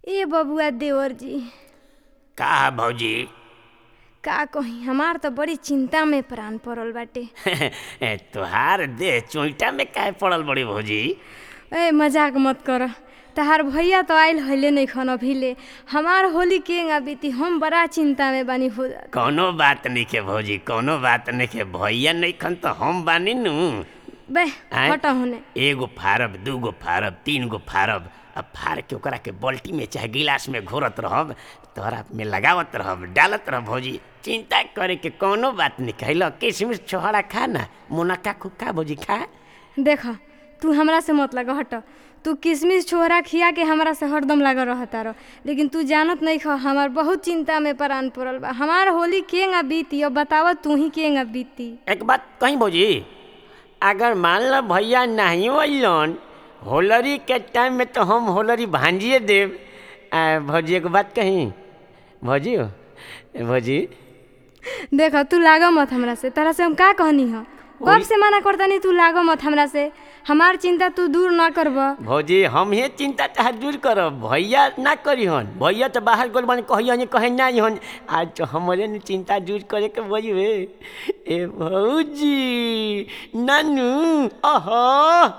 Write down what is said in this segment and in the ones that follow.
ए बबुआ देवर जी का भौजी का कही हमार तो बड़ी चिंता में प्राण पड़ल बाटे तोहार देह चोइटा में काहे पड़ल बड़ी भौजी ए मजाक मत कर तहार भैया तो आइल हइले नहीं खन अभी ले हमार होली केंगा बीती हम बड़ा चिंता में बानी हो कौनो बात नहीं के भौजी कौनो बात नहीं के भैया नहीं खन तो हम बानी नु बे आँय? हटा होने एगो फारब दूगो फारब तीन गो फारब अब फाड़ के ओकरा के बाल्टी में चाहे गिलास में घोरत रहब तोहरा में लगावत रहब डालत रहब भौजी चिंता करे के कौनो बात नहीं कहल किशमिश छोहरा खा ना मुनक्का खूब खा भौजी खा देख तू हमरा से मत लगा हट तू किशमिश छोहरा खिया के हमरा से हरदम लगा रहता रह लेकिन तू जानत नहीं ख हमार बहुत चिंता में प्राण पड़ल बा हमार होली केंगा बीती अब बताव तू ही केंगा बीती एक बात कहीं भौजी अगर मान लो भैया नहीं अलन होलरी के टाइम में तो हम होलरी भांजिए देव आ, भौजी एक बात कहीं भौजी हो भौजी देख तू लाग मत हमरा से तरह से हम का कहनी ह कब से मना करता नहीं तू लाग मत हमरा से हमार चिंता तू दूर ना करब भौजी हम ही चिंता चाहे दूर करब भैया ना करी हन भैया तो बाहर गोल बन कही कहे ना हन आज तो हमारे ने चिंता दूर करे के बोली वे ए भौजी नानू अह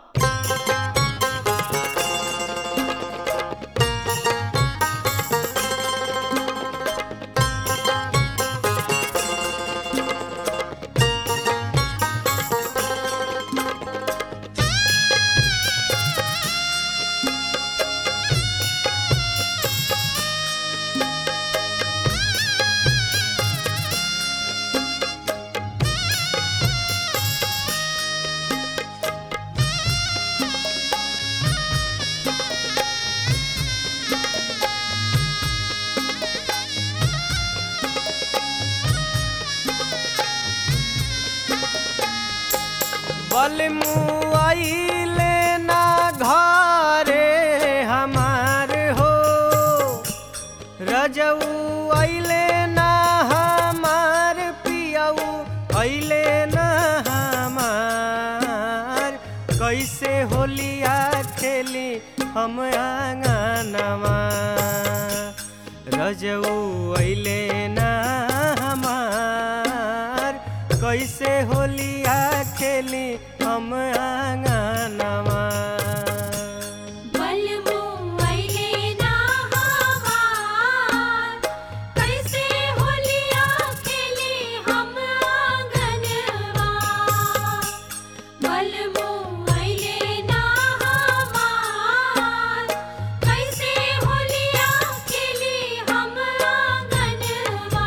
बलमुआइले ना घरे हमार हो रजऊ अइले ना हमार पियऊ अइले ना हमार कैसे होलिया खेली हम आंगनवा रजऊ अइले ना हमार कैसे होलिया खेली हम आंगनवा बलमो अइले ना हमार कैसे होलिया खेले हम आंगनवा बलमो अइले ना हमार कैसे होलिया खेले हम आंगनवा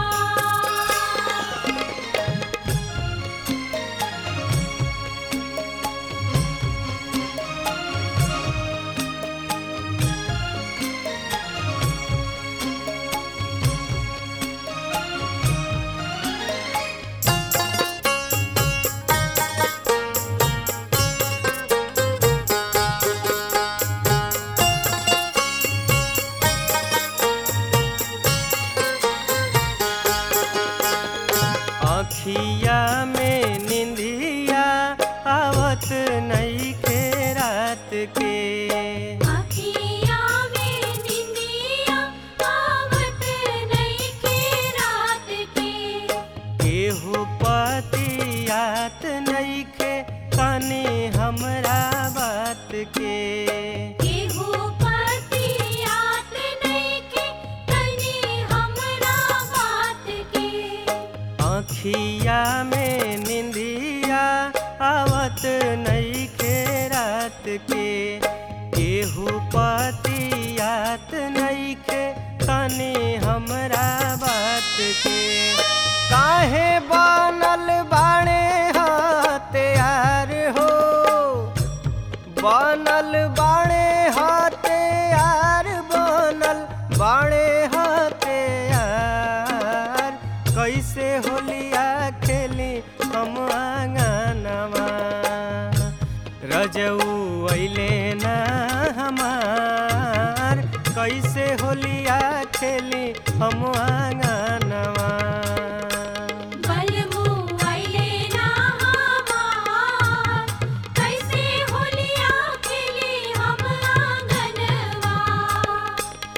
आँखिया में निंदिया आवत नई के रात के अखिया में निंदिया आवत नइखे रात के केहू पतियात नई के तनी हमरा बात के केहू पतियात नइखे तनी हमरा बात के आँखिया में निंदिया आवत नई के रात के केहू पतियात नई के तनी हमरा बात के काहे बनल बाणे हत्यार हो बनल बाणे हत्यार बनल बाणे हत्यार कैसे होलिया खेली हम आंगनवा रजऊ अइले ना हमार कैसे होलिया खेली हम आंगनवा बलमो अइले ना हमार कैसे होलिया खेले हम आंगनवा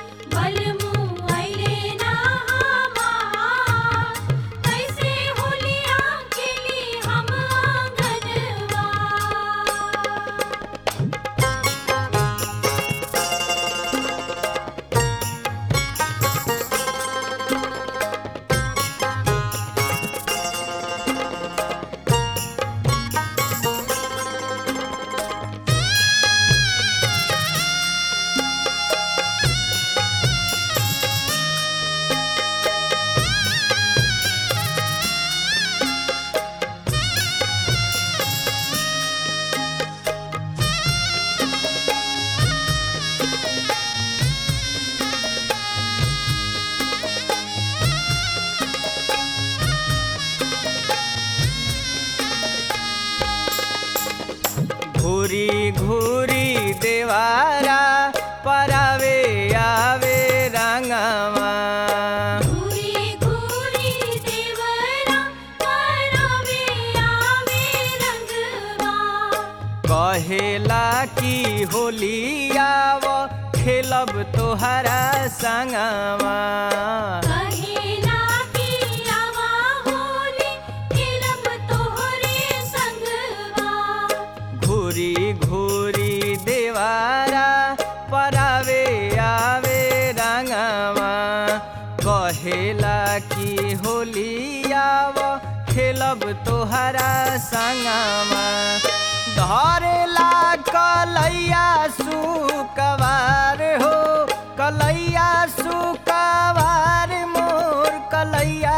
घूरी घूरी देवारा परावे आवे रंगवा घूरी घूरी देवरा करावे आवे रंगवा कहेला की होलियाव खेलब तोहरा संगवा कहेला की आवा होली खेलब तोहरे संगवा घूरी घूरी देवारा परावे आवे रंगवा कहेला की होलियाव खेलब तोहरा संगवा धरेला कलैया सुकवार हो कलैया सुकवार मोर कलैया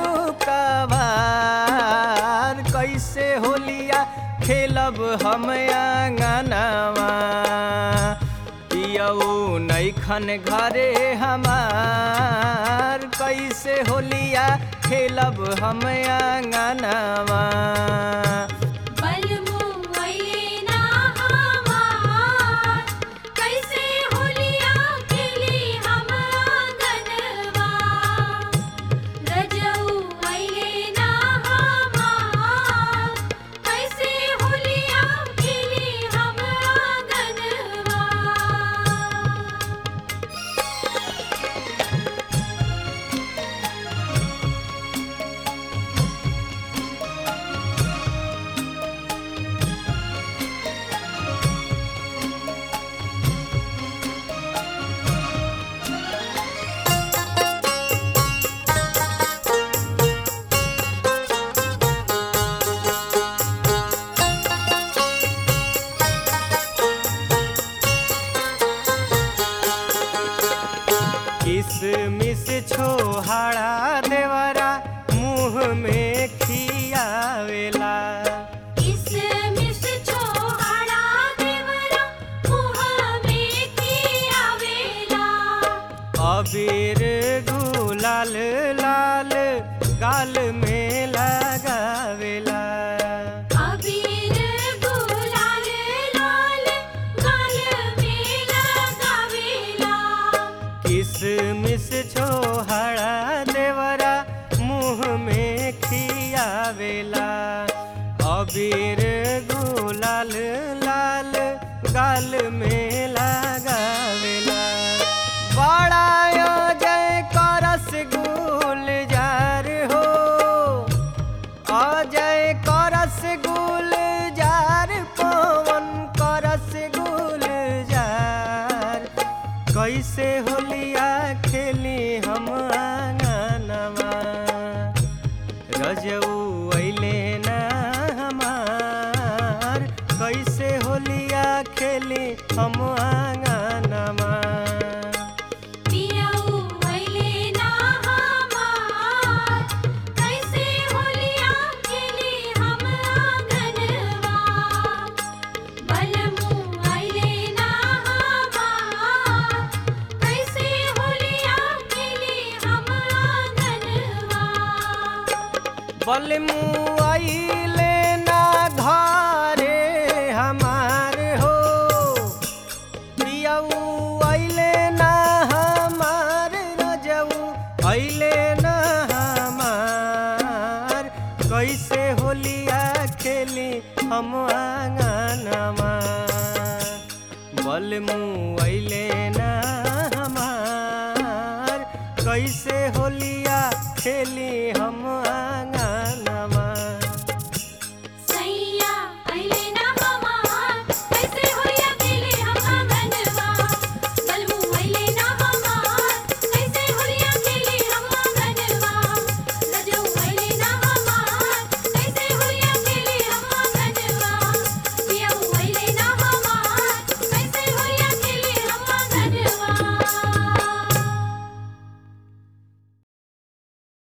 सुकवार कैसे होलिया खेलब हम आंगनवा पियऊ नैखन घरे हमार कैसे होलिया खेलब हम आंगनवा बलमु अइले ना हमार कैसे होलिया खेली हम आंगनवा रजऊ अइले ना हमार कैसे होलिया खेली हम आंगनवा किसमिस छोहाड़ा देवरा मुँह में खियावेला किसमिस छोहाड़ा देवरा मुँह में खियावेला अबीर गुलाल लाल गाल में लगावेला अबीर गुलाल लाल गाल में लगावेला किसमिस छोहाड़ा देवरा मुँह में खियावेला अबीर गुलाल लाल गाल में लगावेला बड़ा जय करस गुलजार हो अजय करस गुलजार पवन करस गुलजार कैसे होलिया खेली हम आंगनवा रजऊ अइले ना हमार कैसे होलिया खेली हम आंगनवा पियऊ अइले ना हमार कैसे होलिया खेली हम आंगनवा बलमु अइले ना हमार कैसे होलिया खेली हम आंगनवा बलमुआइले ना घरे हमार हो पियऊ अइले ना हमार रजऊ अइले ना हमार कैसे होलिया खेली हम आंगनवा बलमुआइले ना हमार कैसे होलिया खेली